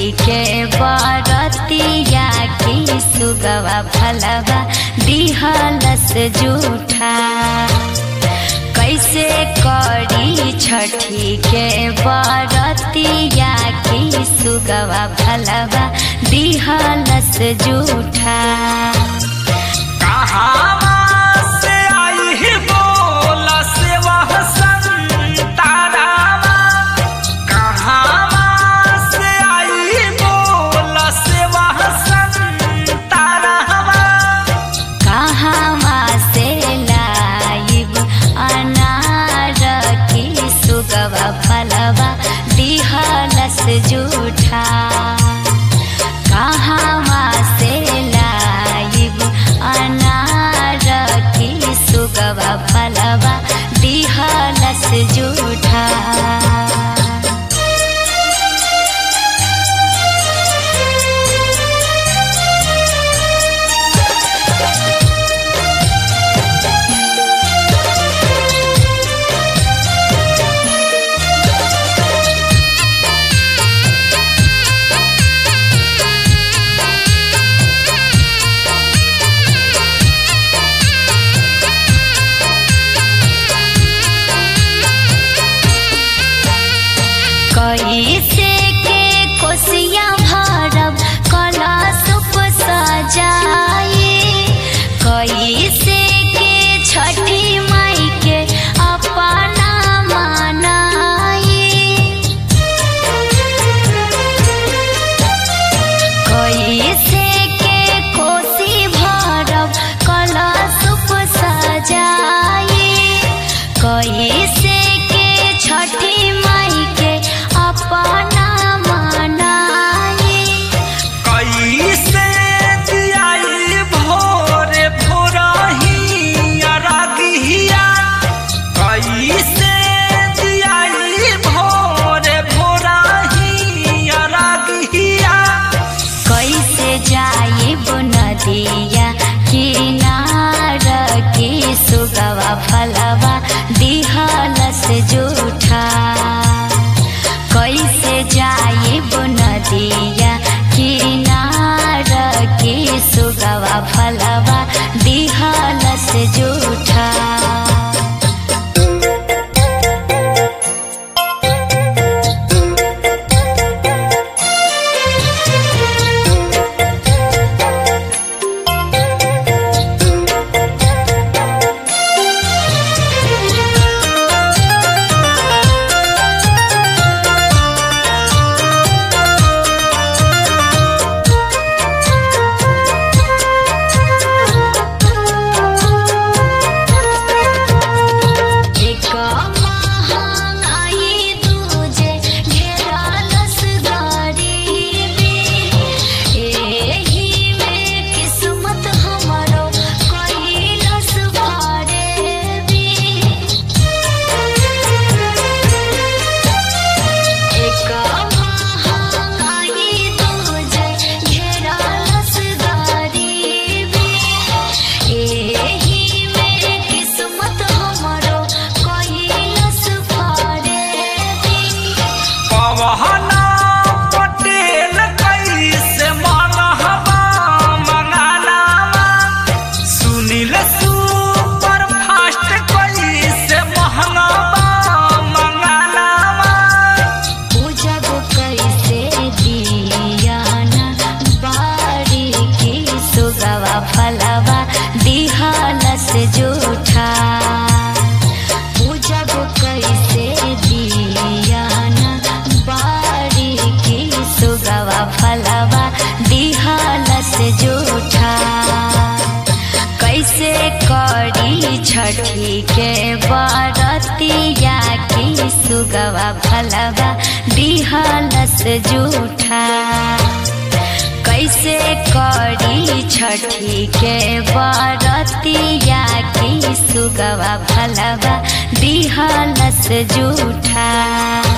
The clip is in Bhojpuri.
के बरतिया की सुगवा फलवा दिहलस जूठा कैसे करी छठी के बरतिया की सुगवा फलवा दिहलस जूठा कहावा से आई ही बोल से वह संतारावा कहावा से आई ही बोल से वह संतारावा कहवा से लाइब अनार की सुगवा फलवा दिहलस जूठा कहवा से लाइब अनार की सुगवा फलवा दिहलस जूठा कैसे के कोसिया भरब कलशुप सजाए कैसे के छठी माई के अपना मनाए कैसे के कोसी भरब कलशुप सजाए कैसे के छठी माई के अपना मनाए कैसे दियाई भोरे भोरही अरगिया कैसे दियाई भोरे भोरही अरगिया कैसे जाइब नदिया किनार के सुगवा फलवा दिहलस जूठा कैसे जाइब नदिया किनार के सुगवा फलवा दिहलस जूठा एक महंगाई दूजे घेरलस गरीबी एही में किस्मत हमरो कइलस भरेबी एक महंगाई दूजे घेरलस गरीबी एही में किस्मत हमरो कइलस भरेबी पवना पटेल कैसे मनहबा मंगालावा सुनील सुपर फास्ट कैसे महंगाबा मंगालावा पूजब कैसे दियाना बारी की सुगवा फलवा दिहलस जूठा पूजब कैसे दियाना बारी की सुगवा फलवा दिहलस जूठा कैसे करी छठी के बरतिया की सुगवा फलवा दिहलस जूठा कैसे करी छठी के बरतिया की सुगवा फलवा दिहलस जूठा